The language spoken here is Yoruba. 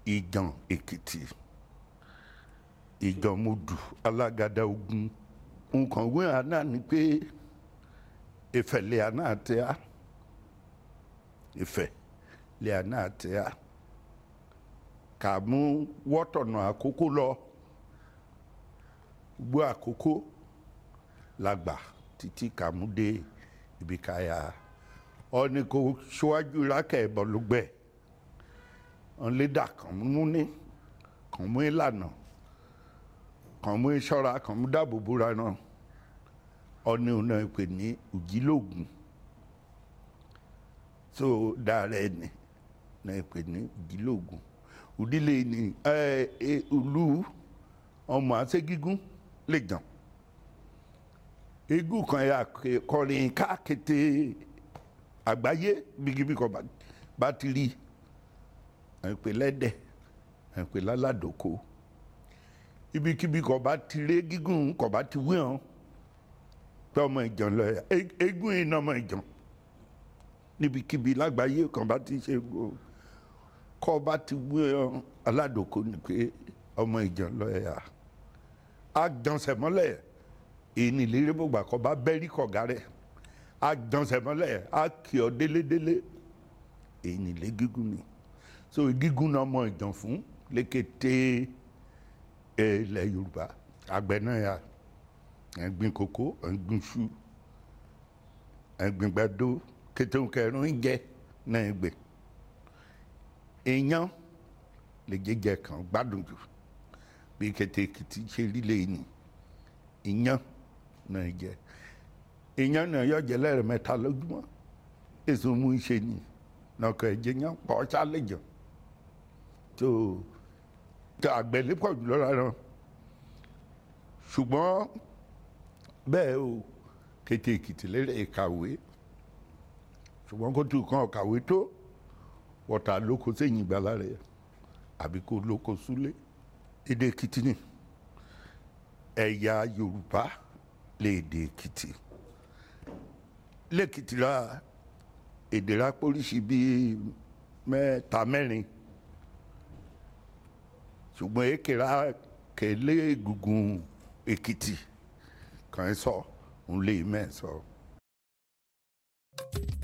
ìjàn èkìtì ìjàn modù alágàdá ogun nǹkan wí àná ni pé ìfẹ̀lẹ̀ àná àti á ìfẹ̀ lẹ̀ àná àti á kà mú wọ́tọ̀nà àkókò lọ gbọ́ àkókò làgbà títí kà mú dé ibi káyà ọ̀ni kò ṣíwájú rákẹ́ ìbọn ló gbẹ ọ̀nlẹ́dà kàn mú ní kàn mú ìlànà kàn mú ìṣọ́ra kàn mú dáàbò bóra náà ọ̀ni ọ̀nà ìpè ní òjìlógún so dára ẹni náà ìpè ní òjìlógún òdílé ní ìlú ọmọ àṣegígún lè jàn egún kan yà kọrin káàkété àgbáyé bíkíbí kan bá ti rí ẹ̀pẹ́ lẹ́dẹ̀ ẹ̀pẹ́ lálàdókò ibikíbi kan bá ti rí gígùn kan bá ti wí hàn pé ọmọ ìjàn lọ yà egún iná ọmọ ìjàn níbikíbi lágbàáyé kan bá ti ṣe kọ́ bá ti wí hàn aládòkò ni pé ọmọ ìjàn lọ yà á jọ̀nsẹ̀ mọ́lẹ̀ èyí ni ìlérí gbogbo àkọ́bá bẹ́rí kọ̀gá rẹ̀ á jọ̀nsẹ̀ mọ́lẹ̀ á kì ọ́ délédélé èyí ni ilé gígùn ni so gígùn náà mọ ìjàn fún lékété ilẹ̀ yorùbá àgbẹ̀ náà yà ẹ̀gbin kòkó ẹ̀gbin ṣu ẹ̀gbin gbàdó kétéhùn kẹrin oúnjẹ náà gbè èèyàn lè jẹjẹ kan gbádùn jù bí kété èkìtì ṣe rí lẹ́yìn ìyàn náà jẹ ìyàn náà yọ jẹ lẹ́rẹ̀ mẹ́ta lójúmọ́ èso mú iṣẹ́ ni nọkọ ẹ̀jẹ̀ yẹn pọ̀ ṣálẹ̀jọ̀ tó tó àgbẹ̀lẹ̀ pọ̀ jùlọ rárá ṣùgbọ́n bẹ́ẹ̀ o kété èkìtì lérè ìkàwé ṣùgbọ́n kó tún kàn kàwé tó wọ́tà lóko sẹ́yìn ìgbàlá rẹ̀ àbí kó lóko súlé èdè èkìtì ni ẹ̀yà yorùbá lédè èkìtì lẹ́kìtì ra èdè rápóríṣi bíi mẹ́ta mẹ́rin ṣùgbọ́n èkèrà kẹlẹ́ egungun èkìtì kàn ń sọ òun lè mẹ́ sọ. So.